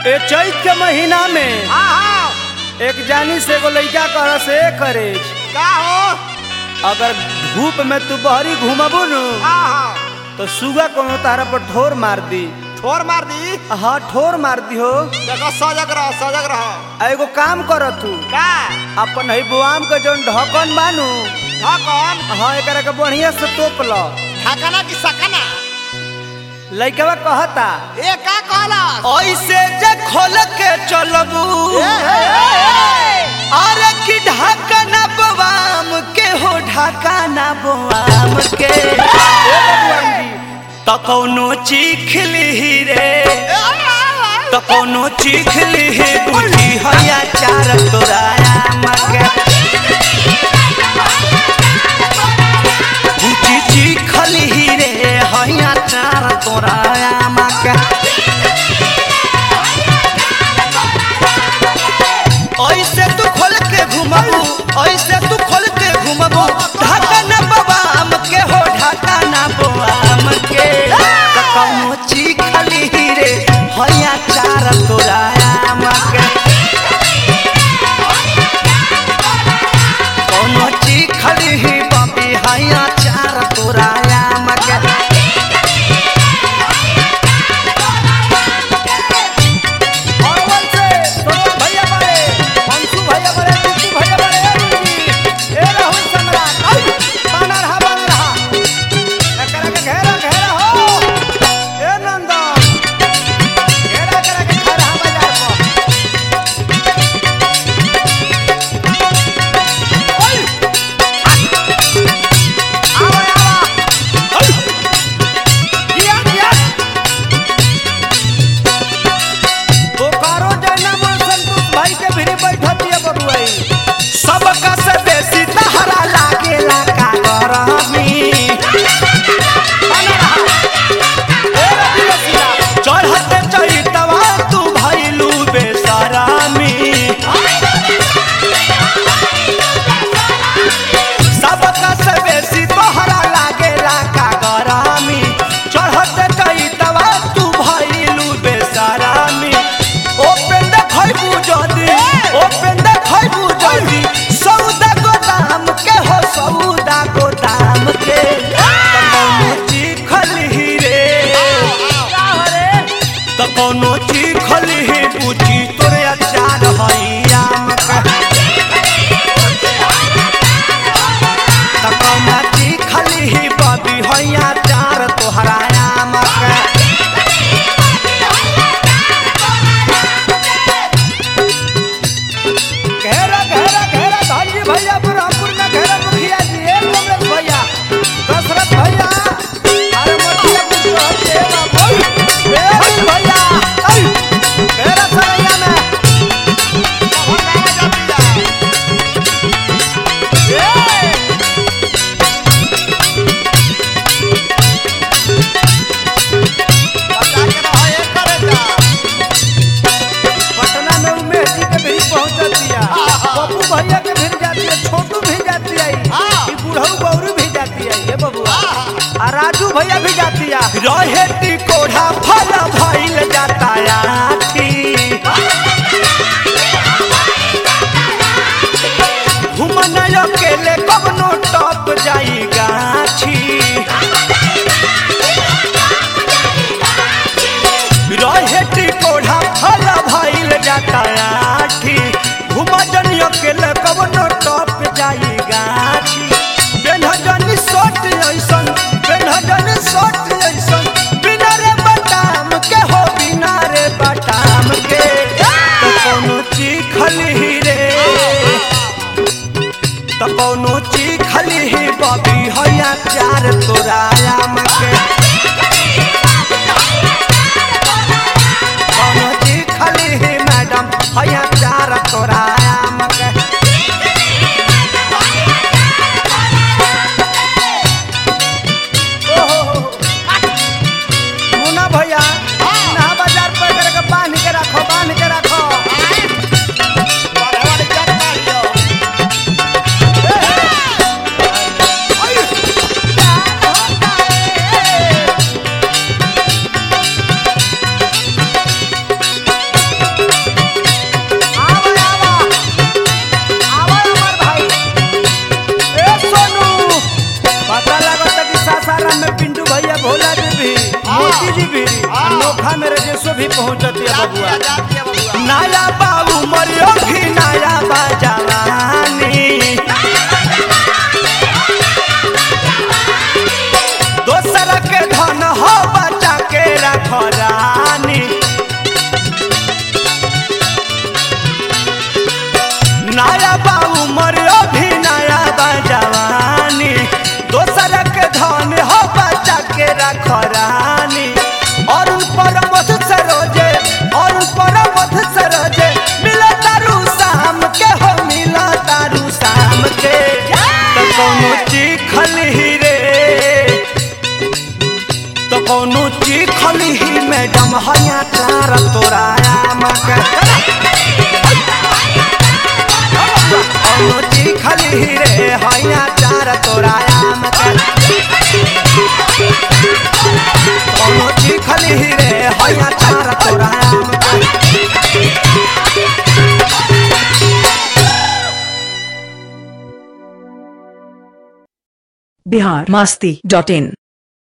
ए चैत के महीना में हाँ हाँ एक जानी से एगो लइका कह से करे का हो अगर धूप में तू बहरी घूमबू नु हाँ हाँ तो सुगा कोनो तारा पर ठोर मार दी ठोर मार दी हाँ ठोर मार दी हो देखो सजग रहो सजग रहो आ एगो काम कर तू का अपन है बुआम के जौन ढकन बानू ढकन हाँ एकरा के बढ़िया से तोप लो ढकना की सकना लइकवा कहता ए का कहला ऐसे जे खोल के चलबू अरे की ढाकना बवाम के हो ढाकना बवाम के त कौनो चीख ली रे त कौनो चीख ली बुझी हया चार तोराया मगे बुझी चीख ली रे हया चार तोराया मगे ऐसे तू खोल के घुमबू ऐसे तू खोल के घुमबू ढाका ना बबाम के हो ढाका ना बबाम के त कौनो चीखली रे हया चार तोराया मके कौनो चीखली ही बबी हया चार तोराया मके अरवल से सरोज भैया बारे अंशु भैया बारे टिट्टू भैया बारे ए रुजी ए राहुल सम्राट आई बाना रहा बाना रहा एकरा के घेरा घेरा हो ए नंदन घेरा करा के खा रहा बाजार पर ओए आवा आवा ओए किया किया बोकारो जयनामा संतोष भाई के भिरी बैठती है बबुआई सबका से बेसी तहरा लागेला का गरमी चढ़ते चढ़तवा तू भैलू बेसरामी सबका से बेसी तोहरा लागेला का गरमी चढ़ते चढ़तवा तू भैलू बेसरामी ओपन देखैबू जदी ओपन देखैबू जदी सौदा गोदाम के हो सौदा गोदाम के त कौनो चीखल ही रे त कौनो चीखल ही बुझी तोरे अचार हैया मका त कौनो चीखल ही बबी हैया चार तोहराया मका घेरा घेरा घेरा धानजी भैया बुरहापुर में घेरा मुखिया जी ए कमलेश भैया दशरथ भैया अरे मोतिया पुत्र हटे बाबू ए अनिल भैया आई घेरा सरैया में ए पटना में उमेश जी के भी पहुंच दिया पप्पू भैया के भी जाती है छोटू भी जाती है ई बुढ़ऊ गौरू भी जाती है ये बबुआ आ राजू भैया भी जाती है रहे ती कोढ़ा फल भइल जाता आठी घुमन अकेले कबनो टप जाई गाछी रहे ती कोढ़ा फल भइल जाता आठी घुमन अकेले कबनो टप जाई गाछी बेनहजनी सोट ऐसन बेनहजनी सोट ऐसन बिना रे बटाम के हो बिना रे बटाम के तो कोनो चीखल ही रे तो कोनो चीखल ही बबी हैया चार तोराया मके कोनो चीखल ही मैडम हैया चार तोराया मके ओहो मुन्ना भैया ना बाजार पर करके बांध के रखो बांध के रखो आभा मेरे जैसो भी पहुंचती है बबुआ जा दिया बबुआ नया बाबू मरियो भी नया बाजवानी दोसर के धन हो बचा के रख रानी नया बाबू मरियो भी नया बाजवानी दोसर के धन हो बचा के रख रानी और पर मत सरोजे और पर मत सरोजे मिला तारू शाम के हो मिला तारू शाम के तो कोनो चिखल ही रे तो कोनो चिखल ही मैडम हया तार तोराया मके कोनो चिखल ही रे हया तार तोराया मके कोनो चिखल ही रे हया तार तोराया मके बिहार मस्ती डॉट इन